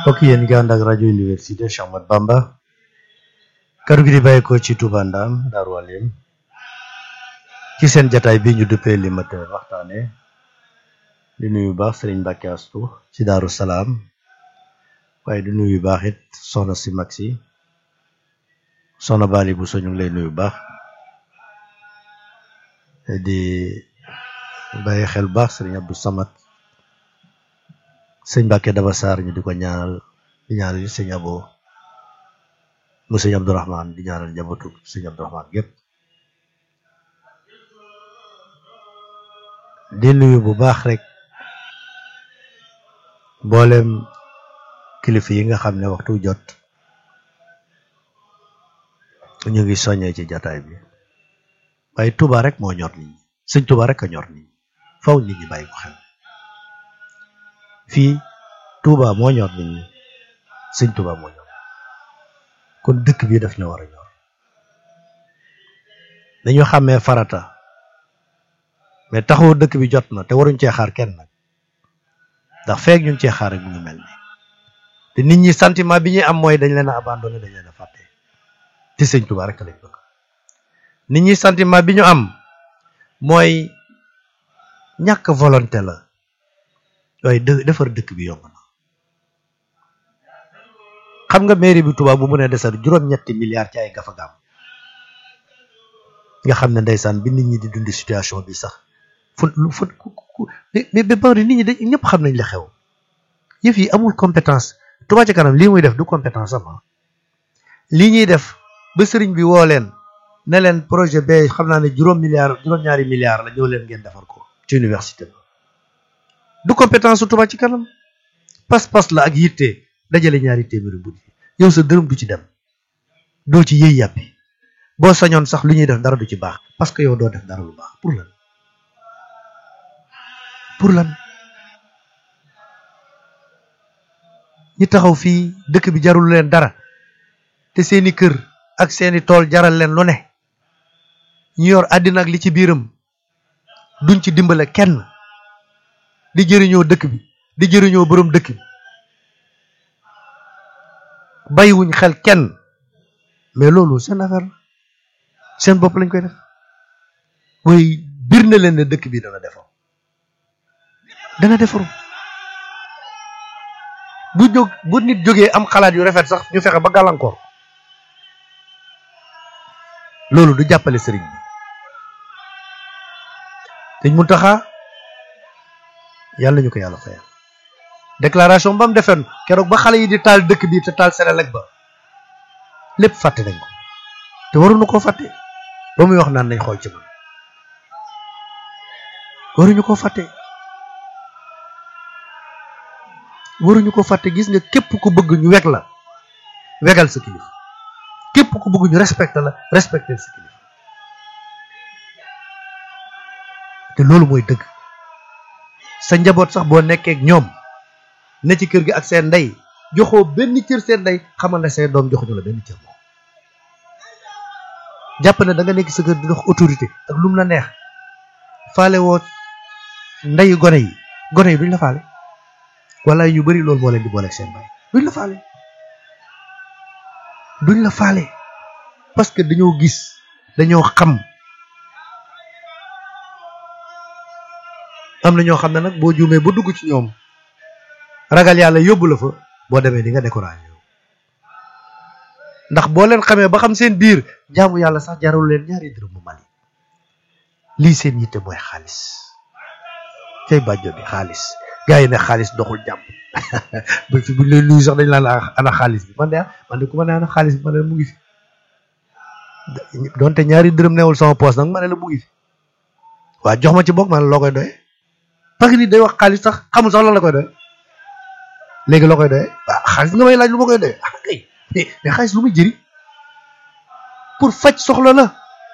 mbokk yéen ngi ànd ak rajo université Cheikh Ahmadou Bamba kaddu gi di bàyyeekoo ci Touba Ndam Daaru Alim ci seen jataay bi ñu duppee li mat waxtaane di nuyu baax Sëriñ Mbàkke Astu ci Daaru Salaam waaye di nuyu baax it soxna si mag si soxna Bali bu so ñu ngi lay nuyu baax di bàyyi xel baax Sëriñ Abdou Samad sëñ Mbàkke Daba Sarr ñu di ko ñaanal di ñaanal yi sëñ Abo mu sëñ Abdourahman di ñaanal njabootu sëñ Abdourahman gépp di nuyu bu baax rek mboolem kilifa yi nga xam ne waxtu jot ñu ngi soññee ci jataay bi waaye Touba rek moo ñor nit ñi sëñ Touba rek a ñor nit ñi faw nit ñi bàyyi ko xel fii Touba moo ñor nit ñi sëñ Touba moo ñor kon dëkk bi daf ñu war a ñor dañu xàmmee farata mais taxawu dëkk bi jot na te waruñ cee xaar kenn nag ndax feek ñu ngi cee xaar rek mu ngi mel ni te nit ñi sentiment bi ñuy am mooy dañ leen a abandonné dañ leen a fàtte te sëñ Touba rek lañ bëgg nit ñi sentiment bi ñu am mooy ñàkk volonté la waaye dë defar dëkk bi yomb na xam nga mairie bi Touba bu mu ne desal juróom-ñetti milliards ci ay gafagaam nga xam ne ndeysaan bi nit ñi di dundi situation bi sax fu fu mais ba bari nit ñi dañ ñëpp xam nañ la xew yëf yi amul compétence Touba ci kanam lii muy def du compétence am lii ñuy def ba sëriñ bi woo leen ne leen projet ba xam naa ne juróom milliards juróom-ñaari milliards la ñëw leen ngeen defar ko ci université ba du compétence su Touba ci kanam pas-pas la ak yitte dajale ñaari téeméeri bu yow sa dërëm du ci dem doo ci yëy yàppi boo sañoon sax lu ñuy def dara du ci baax parce que yow doo def dara lu baax pour lan pour lan ñi taxaw fii dëkk bi jarul leen dara te seeni kër ak seeni tool jaral leen lu ne ñu yor àddina ak li ci biiram duñ ci dimbale kenn di jëriñoo dëkk bi di jëriñoo boroom dëkk bi bàyyiwuñ xel kenn mais loolu seen affaire la seen bopp lañ koy def waaye bir na leen ne dëkk bi dana defaru dana defaru bu jóg bu nit jógee am xalaat yu rafet sax ñu fexe ba gàllankoor loolu du jàppale sëriñ bi sëñ Muntaxa yàlla ñu ko yàlla fayal déclaration ba mu defoon keroog ba xale yi di taal dëkk bi te taal Senelec ba lépp fàtte nañ ko te waruñu koo fàtte ba muy wax naan nañ xool ci man waruñu koo fàtte waruñu ko fàtte gis nga képp ku bëgg ñu weg la wegal sa kilifa képp ku bëgg ñu respecté la respecté sa kilifa te loolu mooy dëgg sa njaboot sax boo nekkee ak ñoom ne ci kër gi ak seen ndey joxoo benn cër seen ndey xamal ne seen doom joxuñu la benn cër moom jàpp ne da nga nekk sa kër di dox autorité ak lu mu la neex faale woo ndeyu gone yi gone yi duñ la faale wala ñu bari loolu moo leen di booleeg seen bay duñ la faale duñ la faale parce que dañoo gis dañoo xam am na ñoo xam ne nag boo juumee ba dugg ci ñoom ragal yàlla yóbbu la fa boo demee di nga découragé ndax boo leen xamee ba xam seen biir jaamu yàlla sax jarul leen ñaari dërëm bu mali lii seen yitte mooy xaalis cay bàjjo bi xaalis gars yi ne xaalis doxul jàmm ba fi buñ leen nuyu sax dañ laan ana xaalis bi man de man de ku ma ne ana xaalis bi man de mu ngi fi donte ñaari dërëm newul sama poos nag ma ne la mu ngi fi waa jox ma ci bokk man loo koy doyee parce que nit day wax xaalis sax xamul sax lan la koy doyee léegi loo koy doyee waaw xaalis nga may laaj lu ma koy doyee ah kay mais xaalis lu muy jëriñ pour faj soxla la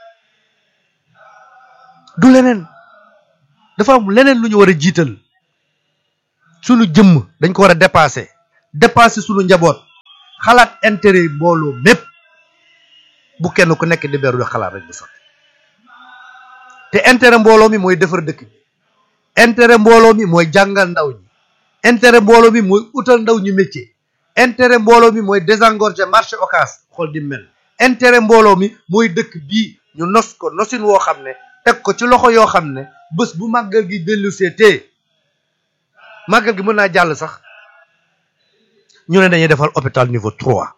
du leneen dafa am leneen lu ñu war a jiital sunu jëmm dañ ko war a dépasser dépasser sunu njaboot xalaat intérêt mbooloo mépp bu kenn ku nekk di beru di xalaat rek di sotti te intérêt mbooloo mi mooy defar dëkk bi intérêt mbooloo mi mooy jàngal ndaw ñi intérêt mbooloo mi mooy utal ndaw ñu métier intérêt mbooloo mi mooy désengorger marché occas xool di mel intérêt mbooloo mi mooy dëkk bii ñu nos ko nosin woo xam ne teg ko ci loxo yoo xam ne bés bu màggal gi dellu seetee màggal gi mën naa jàll sax ñu ne dañuy defal hôpital niveau trois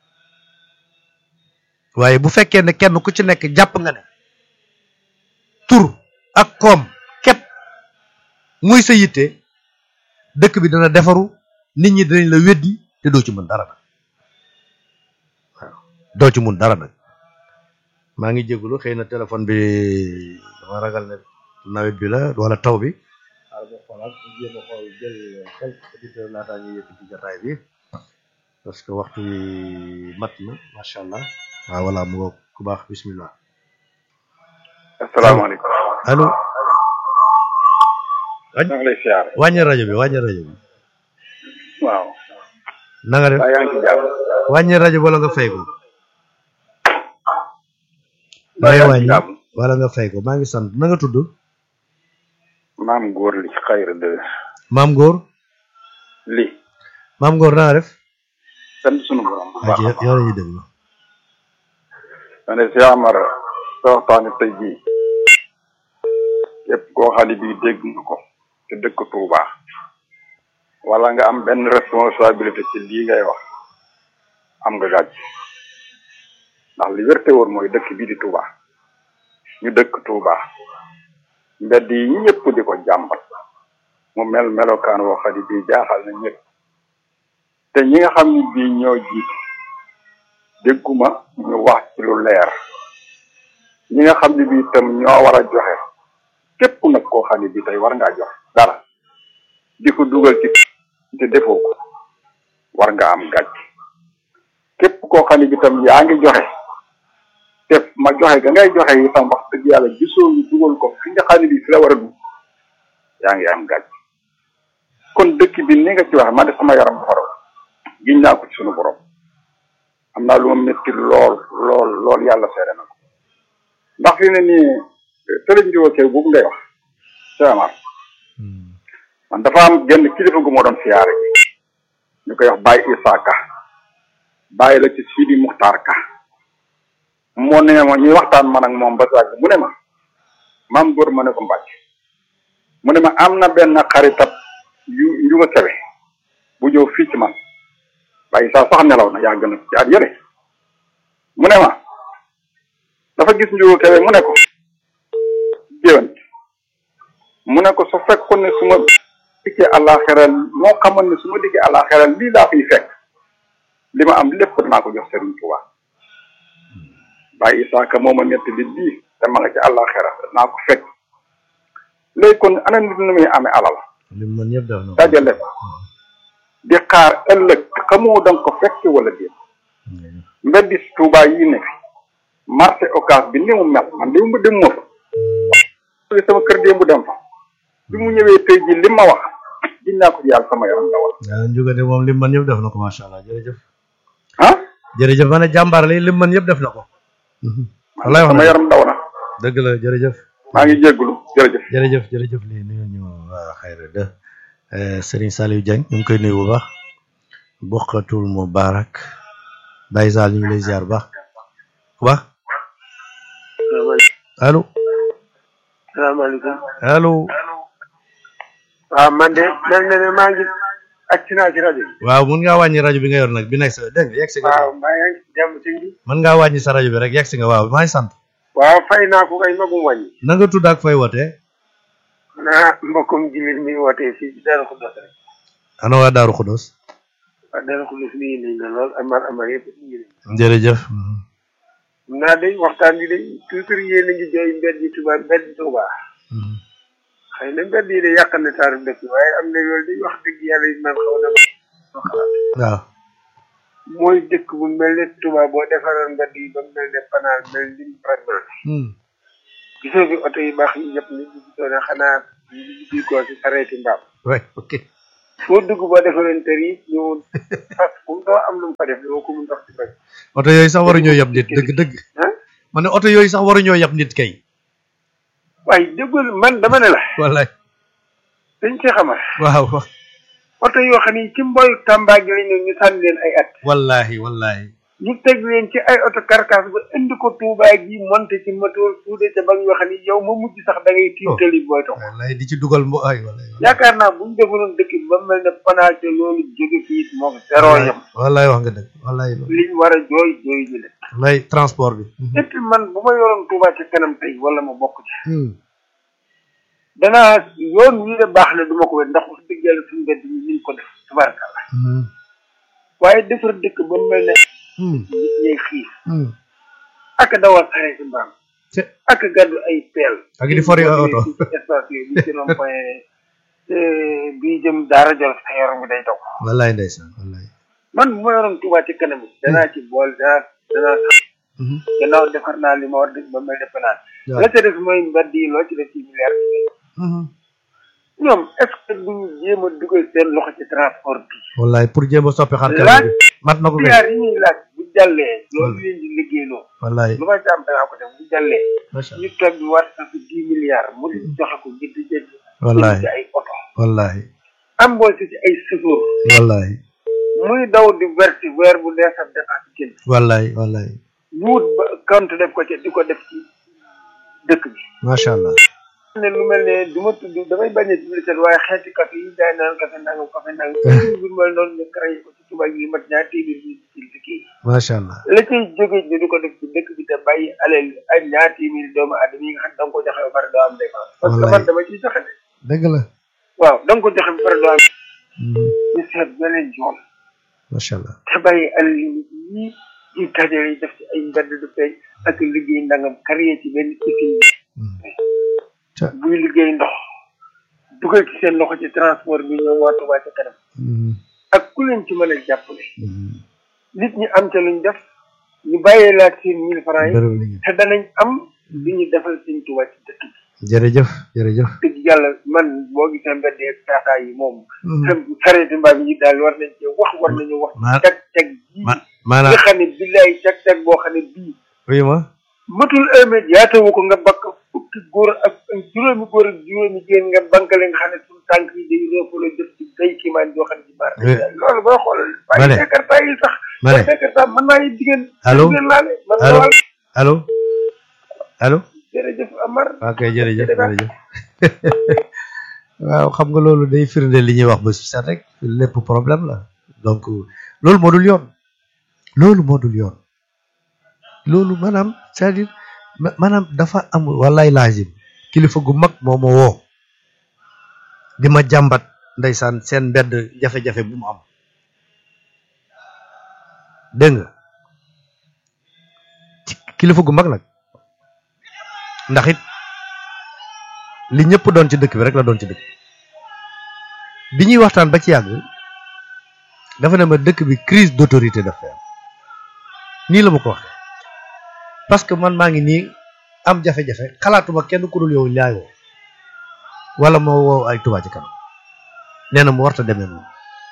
waaye bu fekkee ne kenn ku ci nekk jàpp nga ne tur ak koom képp muy sa yitte dëkk bi dana defaru nit ñi dinañ la weddi te doo ci mën dara nag waaw doo ci mun dara nag maa ngi jégalu xëy na téléphone bi dama ragal ne nawet bi la wala taw bi xaaral ma xoolaat jéem a xool jël quelques auditeurs laataa ñuy yëkkati jotaay bi parce que waxtu wi mat na macha allah waaw voilà mu ngoog ku baax bismillah asalaamaaleykum. allo maa ngi lay siyaare. wàññi rajo bi wàññi rajo bi waaw. na nga def waaye yaa ngi ci jàmm. wàññi rajo wala nga fay ko waaye dangay yaa ngi wàññi ci jàmm. wala nga fay ko maa ngi sant na nga tudd maam góor li xayra de maam góor li maam góor na nga def sant sunu borom bu waa baax ci a baax. yow la ñuy déglu ma ne Cheikh Amar sa waxtaani tey jii képp koo xam ne bii dégg nga ko te dëkk Touba wala nga am benn responsabilité ci lii ngay wax am nga gàcc ndax li wérte woon mooy dëkk bii di Touba ñu dëkk Touba mbedd yi ñëpp di ko jàmbat mu mel melokaan woo xam ne bii jaaxal na ñëpp te ñi nga xam ne bii ñoo jiit dégguma ñu wax ci lu leer ñi nga xam ne bii itam ñoo war a joxe képp nag koo xam ne bii tey war ngaa jox dara di ko dugal ci te defoo ko war nga am gàcc képp koo xam ne bii itam yaa ngi joxe te ma joxe ga ngay joxe itam wax dëgg yàlla gisoo ñu dugal ko fi nga xam ne bii fi la war a dugg yaa ngi am gàcc kon dëkk bi ni nga ci wax man de sama yaram dafa raw giñ naa ko ci sunu borom am naa lu ma métti lool lool lool yàlla seede na ko ndax fi ne nii tëlëj ndiwo kee boobu ngay wax seamar man dafa am genn kilifa gu moo doon siyaare ñu koy wax Baye Issa Ka bàyyi la ci Sidi Muxtaar Ka moo ne ma ñuy waxtaan man ak moom ba sàgg mu ne ma maam góor ma ne ko mbàcc mu ne ma am na benn xaritab yu yu ma sewe bu ñëw fii ci man Baye Issa sax nelaw na yàgg na ci at yële mu ne ma dafa gis njugu kebe mu ne ko géwant mu ne ko su fekkoon ne su ma dikkee àllaaxira moo xamoon ne su ma dikkee àllaaxira lii laa fiy fekk li ma am lépp dinaa ko jox Serigne Touba Baye Issa Ka moo ma ñetti li bii te ma nga ci àllaaxira dinaa ko fekk léegi kon ana nit nu muy amee alal li mu mën yëpp def na ko dajale ko di xaar ëllëg xamoo danga ko fekk wala déet mbeddi Touba yi ne fi marché occas bi ni mu mel man démb dem ma fa sama kër démb dem fa bi mu ñëwee tey ji li ma wax gis naa ko ci yàlla sama yaram dawal waaw njuga de moom li mu mën yëpp def na ko macha allah jërëjëf ah jërëjëf ma ne jàmbaar la li mu mën yëpp def na ko wallaay wax sama na yaram daw na dëgg la jërëjëf maa ngi jéggulu jërëjëf jërëjëf jërëjëf lii nuyu ñu waa xayra de Serigne Saliou Dieng ñu ngi koy nuyu bu baax bokkatul mubarak Baye Sall ñu ngi lay ziar bu baax bu baax allo salaamaaleykum allo waaw man de mel na ne maa ngi accident ci rajo bi waaw mun ngaa wàññi rajo bi nga yor nag bi nekk sa dégg nga yegg si nga waaw maa ngi ci jàmm ci bi mën ngaa wàññi sa rajo bi rek yegg si nga waaw maa ngi sant waaw fay naa ko kay magum wàññi na nga tudd ak fay wootee naa mbokkum jilit mi wootee fii ci Daaru Xuddos rek ana waa Daaru Xudos waaw Daaru Xuddos nii nañ la lool amar amar yëpp ñu ngi leen jërëjëf naa de waxtaan bi de toujours yéen a ngi jooy mbedd yi Tuuba mbedd Tuuba xëy na mbedd yi de yàq na taaru dëkk waaye am na loolu di wax dëgg yàlla yi man xaw na ma xalaat waaw mooy dëkk bu mel ne Tuuba boo defaroon mbedd yi ba mu mel ne panaal mel ni vraiment gisoo fi oto yu baax yi yëpp nit ñi gisoo ne xanaa ñu ngi ko ci sareeti mbaam ouais ok foo dugg boo defaroon tër yi ñu fas kum doo am lu mu fa def doo ko mun dox ci bëgg oto yooyu sax waruñoo yab nit dëgg dëgg ah ma ne oto yooyu sax waruñoo yab nit kay waaye déggul man dama ne la wallaay dañ ci xamal waaw oto yoo xam ne ci mboyu Tamba gi lañ ne ñu sànni leen ay at wallahi wallahi ñu teg leen ci ay oto carcasse ba indi ko Touba gi monté ci moteur suude ca bag yoo xam ne yow ma mujj sax da ngay tiim tali booy dox wallahi di ci dugal mbo ay wallahi yaakaar naa bu ñu defoon dëkk bi ba mel ne panaate loolu jóge fii moo ko zéro yam wallahi wax nga dëgg wallahi loolu liñ war a jooy jooy ñu leen wallahi transport bi et puis man bu ma yoroon Touba ci kanam tey wala ma bokk ci Hmm. danaa yoon wii de baax na du ma ko wet ndax wax dëgg yàlla suñu mbedd mi niñ ko def tubaarkàlla Hmm. waaye defar dëkk ba mel ne Hmm. nit ñay xiif Hmm. ak dawal xare si mbaam te ak gàddu ay peel ak di fori ay oto ci espace yooyu bi ci rond point bii jëm daara jolof sa yaram bi day daw wallahi ndeysaan wallahi man bu ma yoroon Touba ci kanam danaa ci bool danaa danaa sax Mhm. gannaaw defar naa li ma war def ba mel ne penaan waaw. la ca def mooy mbedd yi loo ci def ci milliards Mhm. ñoom est ce que duñu jéem a dugal seen loxo ci transport bi wallahi pour jéem a soppi xar laaj kanam bi mat na ko kay milliards yi ñuy laaj bu jàllee loolu leen di liggéeyloo wallahi lu ma ci am dangaa ko def bu jàllee macha ñu allah toog bi war sax dix milliards mu di joxe ko ngir di jënd wallahi ci ay oto wallahi embauché ci ay chauffeur wallahi muy daw di versi weer bu dee sax dépense génn wallahi wallahi wut ba compte def ko ci di ko def ci dëkk bi macha allah ne lu mel ne du ma tudd damay bañ a publicité waaye xeeti café yi jaay naan café nangam café nangam bi mel noonu ñu créé ko ci tubaab yi mat ñaar téeméer yi ci liggéey macha allah la cay jóge ñu di ko def ci dëkk bi te bàyyi aleel ay ñaar téeméeri doomu aadama yi nga xam ne da nga ko joxe ba pare doo am dépense parce que Wallaay. man dama ciy joxe de dëgg la waaw da nga ko joxe ba pare doo am Mhm. ñu seet beneen yoon macha allah te bàyyi alal yi yi ñu dajale yi def ci ay mbedd du feeñ ak liggéey ndangam créé ci benn usine Mhm. ca buy liggéey ndox dugal ci seen loxo ci transport bi ñoom waa Touba ca kanam Mhm. ak ku leen ci mën a jàppale Mhm. nit ñi am ca luñ def ñu bàyyee laaj seen mille francs yi bërëb liggéey te danañ am li ñu defal seen Touba ci dëkk bi jërëjëf jërëjëf dëgg yàlla man boo gisee mbedd ak taataa yi moom Mhm. sareeti mbaam yi daal war nañ cee wax war nañu wax Ma- cag cag bii ma nga maanaam xam ne billaay cag cag boo xam ne bii oui ma matul un mètre yaatawu ko nga bakk fukki góor ak ak juróomi góor ak juróomi jigéen nga bankale nga xam ne suñu tànk yi day roofala jëf ci day kiimaan joo xam ne ci baar Oui. loolu booy xoolal Ma ne. waaye jakarta yi sax ma ne jakarta mën naa yi jigéen Allô? jigéen laale man Allô? wal allo allo jërëjëf Amar ok jërëjëf jërëjëf waaw xam nga loolu day firnde li ñuy wax ba su set rek lépp problème la donc loolu moo dul yoon loolu moo dul yoon loolu maanaam c'est-à-dire ma- maanaam dafa am wallaay laazim kilifa gu mag moo ma woo di ma jàmbat ndeysaan seen mbedd jafe-jafe bu mu am dégg nga ci- kilifa gu mag nag ndax it li ñëpp doon ci dëkk bi rek la doon ci dëkk bi ñuy waxtaan ba ci yàgg dafa ne ma dëkk bi crise d'autorité daf fee am nii la ma ko waxee parce que man maa ngi nii am jafe-jafe xalaatuma kenn ku dul yow laay woo wala ma woo ay Touba ci kanam nee na mu warta demee noonu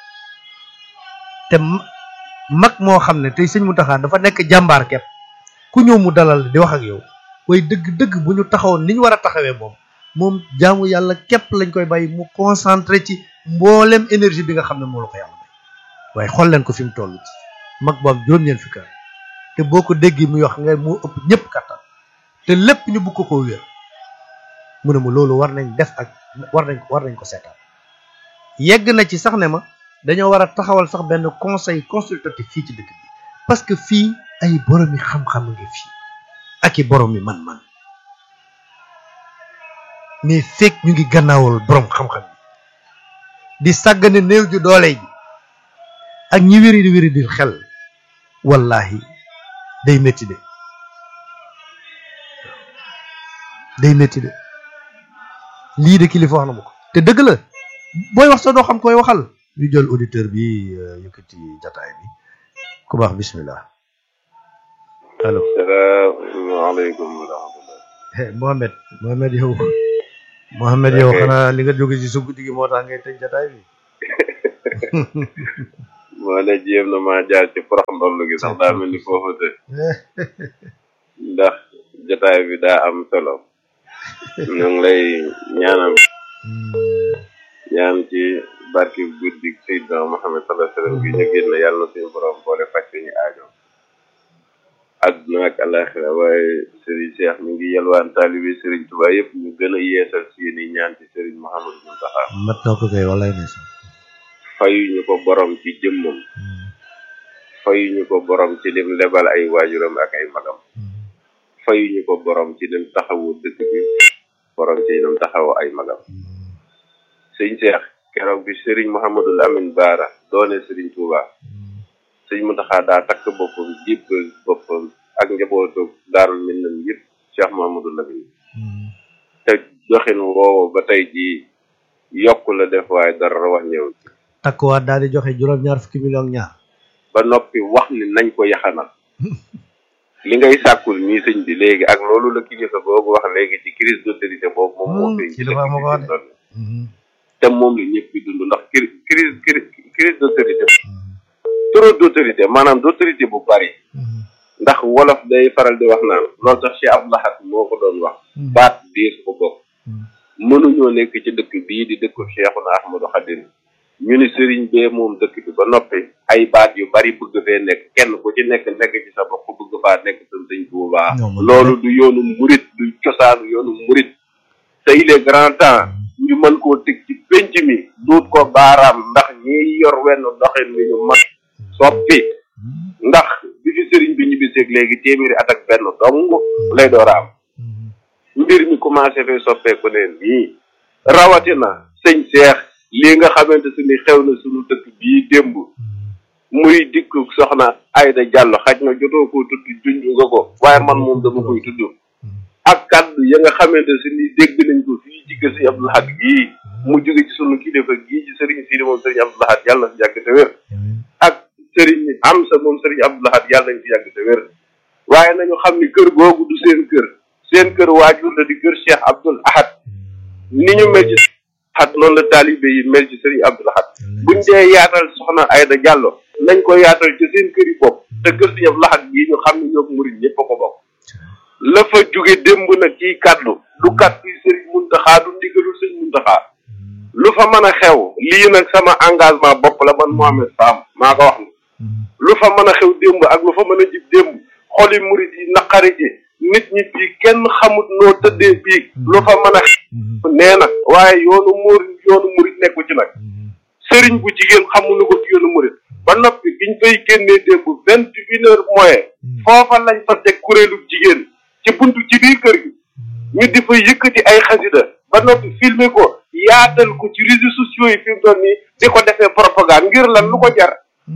te ma- mag moo xam ne tey sëñ Mountakha dafa nekk jàmbaar kepp ku ñëw mu dalal di wax ak yow waaye dëgg-dëgg bu ñu taxawoon ni ñu war a taxawee moom moom jaamu yàlla képp lañ koy bàyyi mu concentré ci mboolem énergie bi nga xam ne moo la ko yàlla may waaye xool leen ko fi mu toll ci mag boobu juróom-ñeent fukki at te boo ko déggee muy wax nga moo ëpp ñëpp kattan te lépp ñu bugg ko koo wér mu ne ma loolu war nañ def ak war nañ war nañ ko seetaan yegg na ci sax ne ma dañoo war a taxawal sax benn conseil consultatif fii ci dëkk bi parce que fii ay boromi xam-xam ngi fii ak i boromi man-man mais fekk ñu ngi gannaawal borom xam-xam yi di sàggane néew ju doole ji ak ñi wéri di wéri di xel wallahi day métti de day métti de lii de kilifa wax na ma ko te dëgg la booy wax sa doo xam koy waxal ñu jël auditeur bi euh, yëkkati jataay bi ku baax bismillah allo salaamaaleykum wa rahmatulah. eh Mohamed Mohamed yow Mohamed yow Ok. xanaa li nga jóge ci sa guddi gi moo tax ngay tëj jataay bi moo ne jéem na maa jaar ci porox ndollu gi sax daa mel ni foofu te ndax jotaay bi daa am solo ñu ngi lay ñaanal ñaan ci barke guddi Seydina Muhammad sallallahu alayhi wa sallam gi ñu génn yàlla na suñu borom boole faj suñu aajo àdduna ak alaxira waaye Serigne Cheikh mi ngi yalwaan taalibe Serigne Touba yëpp ñu gën a yeesal seen i ñaan ci Serigne Mouhamadou Mountakha mat na ko kay walay ne sax fayuñu ko borom ci jëmmam fayuñu ko borom ci lim lebal ay waajuram ak ay magam fayuñu ko borom ci lim taxawu dëkk bi borom ci lim taxawu ay magam sëñ Cheikh keroog bi Serigne Mouhamadou Lamine Baara doone Serigne Touba sëñ Mountakha daa takk boppam jébbal boppam ak njabootu daarul minnam yëpp Cheikh Mouhamadou Lamine te doxin woowu ba tey jii yokk la def waaye dara wax ñëw takkuwaat daal di joxe juróom-ñaar fukki million ñaar ba noppi wax ni nañ ko yaxanal li ngay sàkkul nii sëñ bi léegi ak loolu la kilifa boobu wax léegi ci crise d'autorité boobu moom moo feeñ ci kilifa dëkk ma ko wax bi de. doon te moom la ñëpp di dund ndax cri- crise crise crise d'autorité trop d'autorité maanaam d'autorité bu bari ndax wolof day faral di wax naan loolu sax Cheikh Abdou Lahad moo ko doon wax baat diir ko bokk mënuñoo nekk ci dëkk bii di dëkku Cheikhuna Ahmadou Khadim ñu ni sëriñ bee moom dëkk bi ba noppi ay baat yu bari bëgg fee nekk kenn ku ci nekk nekk ci sa bopp bëgg faa nekk sa sëñ Tuubaa Non, man- loolu du yoonu murit du cosaanu yoonu murit te il est grand temps ñu mën koo teg ci pénc mi duut ko baaraam ndax ñiy yor wenn doxin wi ñu mat soppi ndax bi fi sëriñ bi ñibbiseeg léegi téeméeri at ak benn dong lay door a am mbir mi commencé fee soppeeku ne nii rawatina sëñ Seex lii nga xamante su ni xew na suñu dëkk bii démb muy dikk soxna Ayda Diallo xaj na jotoo ko tudd junj nga ko waaye man moom dama koy tudd ak kaddu ya nga xamante su ni dégg nañ ko fii ci kër sëñ Abdou Lahad gii mu jóge ci sunu kilifa gii ci sëriñ Sidi moom sëriñ Abdou Lahad yàlla na fi yàgg te wér ak sëriñ Amsa moom sëriñ Abdou Lahad yàlla nañ fi yàgg te wér waaye nañu xam ni kër googu du seen kër seen kër waajur la di kër Cheikh Abdoul Ahad ni ñu mel ci Ahad noonu la taalibe yi mel ci sëriñ Abdoul Ahad buñ dee yaatal soxna Ayda Diallo nañ ko yaatal ci seen kër yi bopp te kër sëriñ Abdoul Ahad gii ñu xam ne ñoo murid ñëpp a ko bokk la fa jóge démb nag ci kaddu du kaddu yi sëriñ Muntaxa du ndigalul sëriñ Muntaxa lu fa mën a xew lii nag sama engagement bopp la man Mohamed Sam maa ko wax ni lu fa mën a xew démb ak lu fa mën a jib démb xoli murid yi naqari ji nit ñi fii kenn xamut noo tëddee bii lu fa mën a xew nee na waaye yoonu muur yoonu murid nekku ci nag sëriñ bu jigéen xamuñu ko ci yoonu murid ba noppi biñ fay génnee démb vingt une heure moyen foofa lañ fa teg kuréelu jigéen ci buntu ci biir kër gi ñu di fa yëkkati ay xasida ba noppi filmer ko yaatal ko ci réseaux sociaux yi fi mu doon nii di ko defee propagande ngir lan lu ko jar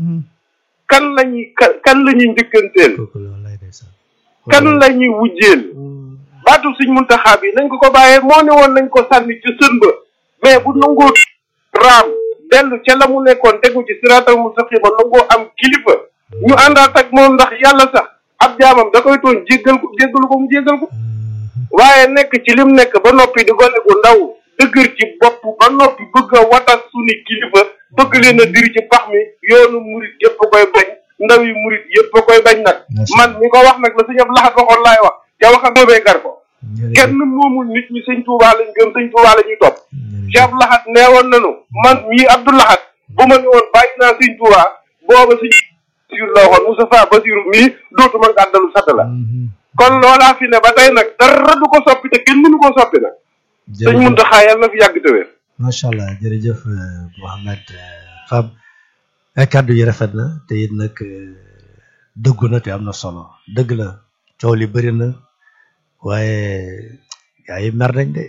kan lañuy kan kan la ñuy njëkkanteel kooku la walay ndeysaan kan la ñuy wujjeel baatu suñ muntaxaa bi nañ ko ko bàyyee moo ne woon nañ ko sànni ci sën ba mais bu nangoo raam dellu ca la mu nekkoon tegu ci siraatal mustaqima nangoo am kilifa ñu àndaat ak moom ndax yàlla sax ab jaamam da koy tooñ jéggal ko jéggalu ko mu jéggal ko waaye nekk ci lim nekk ba noppi di gone gu ndaw dëgër ci bopp ba noppi bëgg a watas suñu kilifa bëgg leen a diri ci pax mi yoonu murit yëpp a koy bañ ndaw yi murit yëpp a koy bañ nag man mi ko wax nag la sëñ Abdou Lahad waxoon laay wax te waxam boobee gar ko kenn moomul nit ñi sëñ Tuubaa lañ gëm sëñ Tuubaa la ñuy topp Cheikh Abdou Lahad neewoon nañu man mii Abdou Lahad bu ma ne woon bàyyi naa sëñ Tuubaa booba sëñ Basiru la waxoon Moustapha Basiru mii dootuma gàddalu sadd la kon loolaa fi ne ba tey nag dara du ko soppi te kenn mënu koo soppi nag sëñ Muntaxa yàlla na fi yàgg te wér macha allah jërëjëf euh, Mohamed euh, Fam ay kàddu yi rafet na te it nag euh, dëggu na te am na solo dëgg la coow li bëri na waaye gaa yi mer nañ de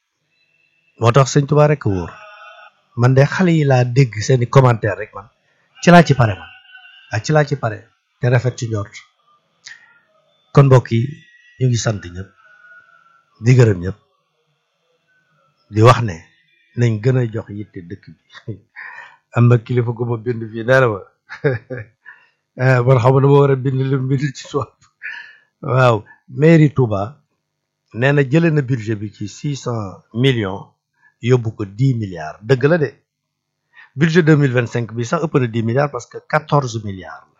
moo tax sëñ Tuubaa rek a wóor man de xale yi laa dégg seeni commentaire rek man ci laa ci pare man ak ci laa ci pare te rafet ci njort kon mbokk yi ñu ngi sant ñëpp di gërëm ñëpp di wax ne nañ gën a jox yitte dëkk bi am na kilifa gu ma bind fii nee na ma ah man xam na ma war a bind lu mu bind ci suuf waaw mairie Touba nee na jëlee na budget bi ci six cent millions yóbbu ko dix milliards dëgg la de budget deux mille vingt cinq bi sax ëpp na dix milliards parce que quatorze milliards la